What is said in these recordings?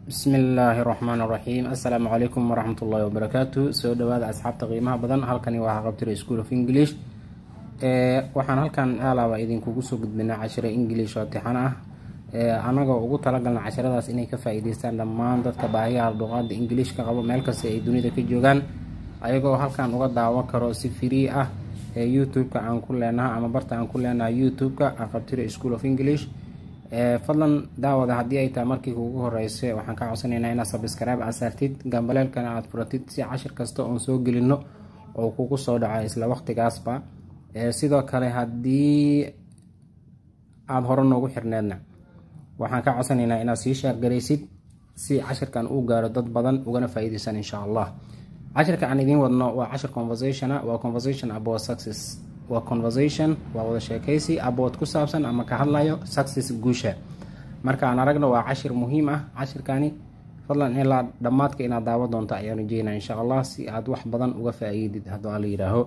bismillaahi raxmaan raxiim assalaamu calaykum waraxmat ullaahi wabarakaatu soo dhawaada asxaabta qiimaha badan halkani waa haqabtira school of english waxaan halkan alaaba idinkugu soo gudbinaa cashiro english oo tixan ah anagoo ugu talagalna casharadaas inay ka faa-iideystaan dhammaan dadka baahiyaha luqaada english ka qabo meel kasta ay dunida ka joogaan ayagoo halkan uga daawan karo si free ah ee youtube-ka aan ku leenaha ama barta aan ku leenahay youtube-ka haqabtira school of english fadlan daawada haddii ay tahay markii kuugu horeysa waxaan ka codsanaynaa inaad sabscribe aad saartid gambaleelkana aada furatid si cashir kasta oon soo gelino oo kugu soo dhaco isla waqtigaasba sidoo kale haddii aada hore noogu xirneedna waxaan ka codsanaynaa inaad sii shaargaraysid si cashirkan uu gaaro dad badan ugana faa-iideysan insha allah cashirka aan idiin wadno waa cashir conversationa waa conversation about success waa conversation waa wada sheekaysi abood ku saabsan ama ka hadlayo success guusha marka aan aragno waa cashir muhiim ah cashirkani fadlan ilaa dhammaadka inaad daawo doonto ayaan ujeynaa insha allah si aad wax badan uga faa-iidid hadduu ala yidhaaho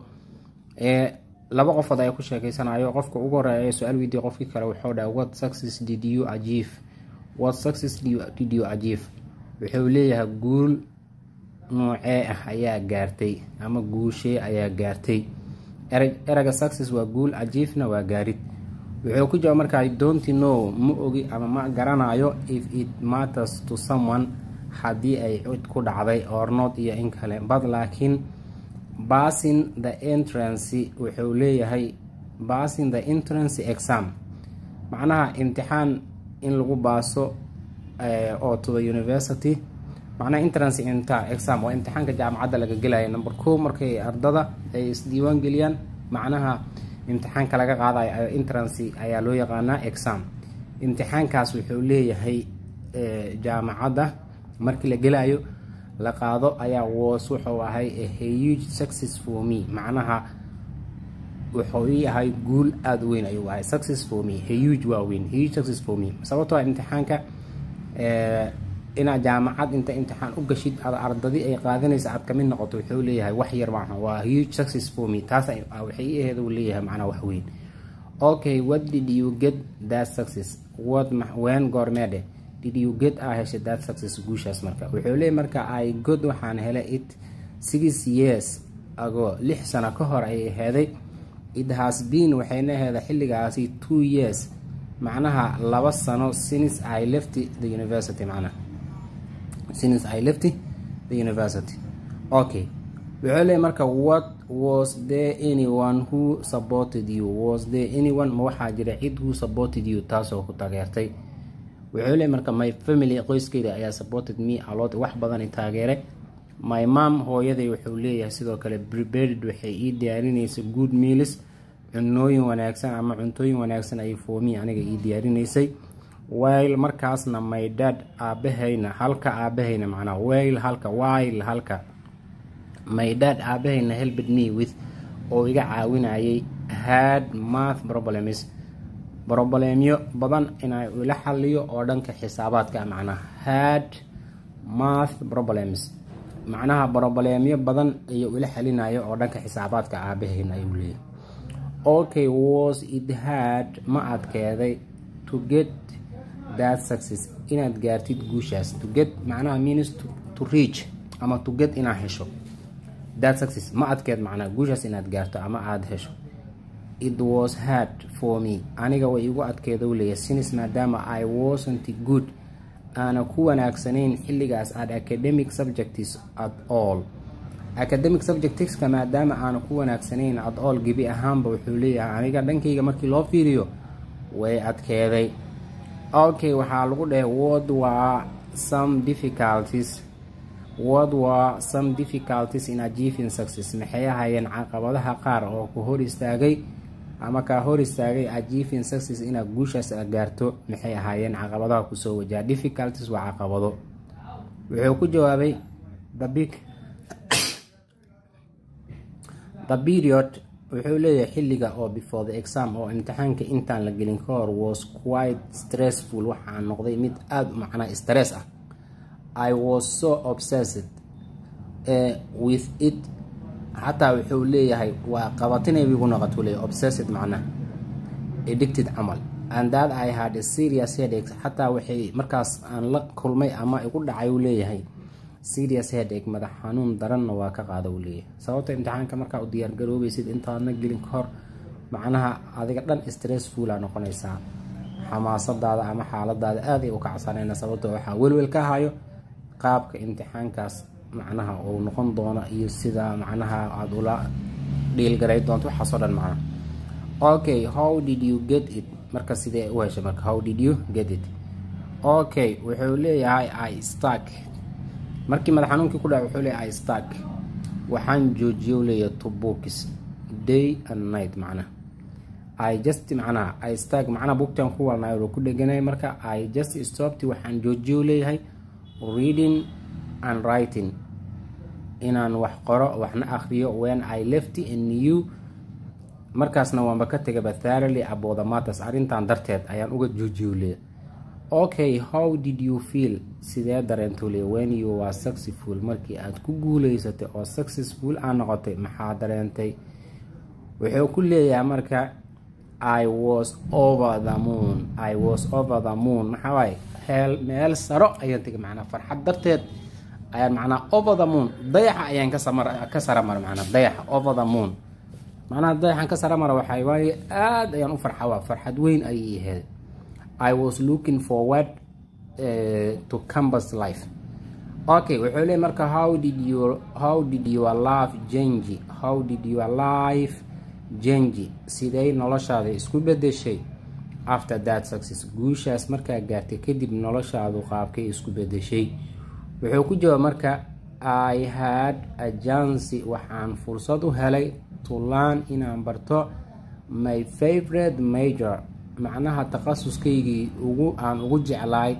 laba qofood ayaa ku sheekeysanayo qofka ugu horeeya ee su-aal weydiiya qofkii kale wuxuu dhahay what success did you achieve what success did you achieve wuxuu leeyahay guul noocee ah ayaa gaartay ama guushee ayaa gaartay ereyga success waa guul ajiifna waa gaarid wuxuu ku jawaab markaa donti no ma ogi ama ma garanayo if it matters to someone haddii ay cid ku dhacday ornood iyo in kale bad laakiin basin the entrance wuxuu leeyahay basin the entrance exam macnaha imtixaan in lagu baaso oo to the university macnaha entrance inta exam waa imtixaanka jaamacadda laga gelaya number ko markay ardada ay isdiiwaan geliyaan macnaha imtixaanka laga qaadayo entrance ayaa loo yaqaanaa exam imtixaankaas wuxuu leeyahay jaamacadda markii la gelayo la qaado ayaa was wuxuu ahay huge success for me macnaha wuxuu ii ahay guul aada weyn ayuu ahay success for me huge waa weyn huge success for me sababtoo imtixaanka inaad jaamacad inta imtixaan u gashid ad ardadii ay qaadanaysa aad kamid noqoto wuxuu leeyahay wax yar maaha waa huge success for me taas waxay i aheed uu leeyahay macnaa wax weyn okay what did you get that success what when goormeedhe did you get a heshay that success guushaas marka wuxuu leeyahy marka i god waxaan helay it six years ago lix sano ka hor ayay aheeday it has been waxayna aheeda xilligaasi two years macnaha laba sano since i left the university macnaha since I left the university okay wuxuu leeyahy marka what was there anyone who supported you was there anyone ma waxaa jira cid who supported you taasoo ku taageertay wuxuu leeyahy marka my family qoyskeyda ayaa supported me alot wax badani taageeray my mom hooyaday wuxuu leeyahay sidoo kale prepared waxay ii diyaarinaysa good meals cunooyin wanaagsan ama cuntooyin wanaagsan ay foomi aniga ii diyaarinaysay wayl markaasna my dad aabahayna halka aabahayna macnaa wayl halka wayl halka my dad aabahayna helped me with oo iga caawinayay had math problems broboleemyo badan inaa ila xaliyo oo dhanka xisaabaadka macnaa had math problems macnaha broboleemyo badan ayuu ila xalinayo oo dhanka xisaabaadka aabahayna ayuu leeyahy okay was it had ma adkeeday to get that success inaad gaartid guushaas to get macnaha means to, to reach ama to get inaad hesho that success ma adkeed macnaha guushaas inaad gaarto ama aada hesho it was hard for me aniga way igu adkeeda u leeyahay since maadaama i wasn't good aana ku wanaagsanayn xilligaas at academic subjects at all academic subjectska maadaama aana ku wanaagsanayn at all gebi ahaanba wuxuu leeyahay aniga dhankayga markii loo fiiriyo way adkeeday okay waxaa lagu dhahay word waa some difficulties word waa some difficulties in achieving success maxay ahayeen caqabadaha qaar oo ku hor istaagay ama kaa hor istaagay achieving success inaad guushaas gaarto maxay ahaayeen caqabadaha kusoo wajaha difficulties waa caqabado wuxuu ku jawaabay the big the period wuxuu leeyahay xilliga oo before the exam oo imtixaanka intaan la gelin ka hor was quite stressful waxaa noqday mid aada macnaa stress ah i was so obsessed uh, with it xataa wuxuu leeyahay waa qabatinay igu noqotuu leeyahy obsessed macnaha addicted camal and that I had a serious headache xataa waxay markaas aan la kulmay ama igu dhacay uu leeyahay serious headache madax xanuun daranna waa ka qaada uu leeyahay sababta imtixaanka markaa u diyaargaroobaysid intaadna gelin ka hor macnaha adiga dhan stressfula noqonaysaa xamaasadaada ama xaaladaada aaday u kacsanayna sababto waxaa welwel ka hayo qaabka imtixaankaas macnaha uu noqon doono iyo sida macnaha aada ula dhiilgaray doonto waxaasoo dhan macnaha okay how did you get it marka sidee u heshay marka how did you get it okay wuxuu leeyahay i stark markii madax xanuunkii ku dhaca wuxuu leeyahay i stark waxaan joojiyo leeyahay to books day and night macnaha i just macnaha i stark macnaha bugtan ku walnay oo ku dheganay marka i just stopped waxaan joojiyo leeyahay reading and writing inaan wax qoro waxna akhriyo when i left a new markaasna waanba ka tegaba tharally aboodamatas arrintan darteed ayaan uga joojiyo leeyahay okay how did you feel sidee dareento le when you were successful markii aad ku guuleysatay oo successful aa noqotay maxaa dareentay wuxuu ku leeyahay marka i was over the moon i was over the moon maxaa waaye heel meel saro ayaan tegay macnaa farxad darteed ayaan macnaa over the moon dayaxa ayaan ka samar ka saramara macnaa dayaxa over the moon macnaha dayaxan ka saramara waxay waaye aada ayaan u farxa waa farxad weyn ayay ahayd I was looking forward uh, to campus life. Okay, wuxuu leeyahay marka how did your how did your life change? How did your life change? Sidee noloshaada isku bedeshay after that success? Guushaas markaa gaartay kadib noloshaadu qaabkay isku bedeshay. Wuxuu ku jawaab marka I had a chance waxaan fursad u helay to learn inaan barto my favorite major macnaha takhasuskaygii ugu aan ugu jeclaay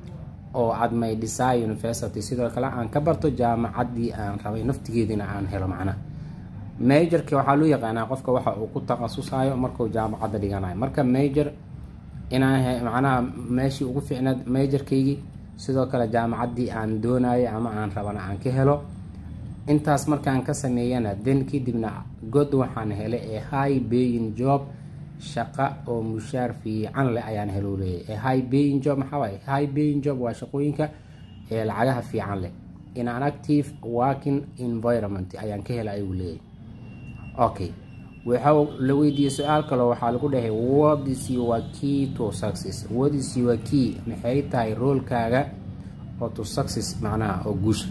oo ad may desire university sidoo kale aan ka barto jaamacaddii aan rabay naftigeediina aan helo macnaha majorka waxaa loo yaqaanaa qofka waxa uu ku takhasusayo markuu jaamacadda dhiganayo marka major inaan macnaha meeshii ugu fiicnaad majorkaygii sidoo kale jaamacaddii aan doonayo ama aan rabana aan ka helo intaas markaan ka sameeyana then kadibna god waxaan helay ee high baying job shaqa oo mushaar fiican leh ayaan helo leeyahay high baying job maxaa waaye high baying job waa shaqooyinka ee lacagaha fiican leh in an active working environment ayaan ka helay ayuu leeyahay okay waxa la weydiiyey su-aal kaloo waxaa lagu dhahay what is your key to success what is your key maxay tahay roolkaaga oo to success macnaha oo guusha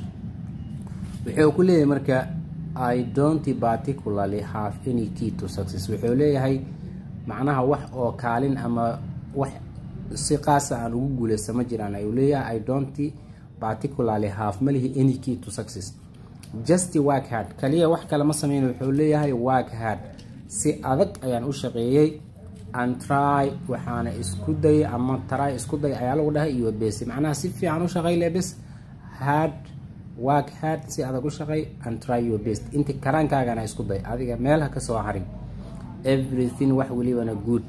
wuxuu ku leeyahay marka i don't particularly have any key to success wuxuu leeyahay macnaha wax oo kaalin ama wax si qaasa aan ugu guuleysta ma jiraan ayuu leeyahay i don't particularly have malihi any key to success just work hard kaliya wax kale ma sameyn wuxuu leeyahay work hard si adag ayaan u shaqeeyey and try waxaana isku day ama try isku day ayaa lagu dhahay iyo besi macnaha si fiican u shaqey le bes hard work hard si adag u shaqey and try your best inta karaankaagana isku day adiga meel ha ka soo harin everything wax welibana good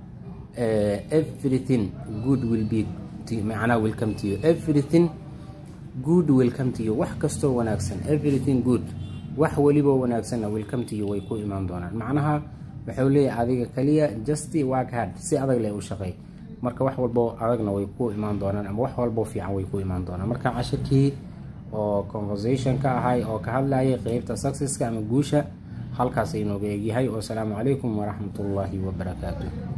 uh, everything good will be to, macnaha will come to you everything good will come to you wax kastoo wanaagsan everything good wax weliba wanaagsanna will come to you way ku imaan doonaan macnaha wuxuu leeyahay adiga kaliya just work hard si adag leh u shaqey marka wax walbo adagna way ku imaan doonaan ama wax walbo fiican way ku imaan doonaan marka cashirkii oo conversation ka ahay oo ka hadlayay qeybta successka ama guusha halkaas inooga egyahay wasalaamu calaykum waraxmatullaahi wabarakaatu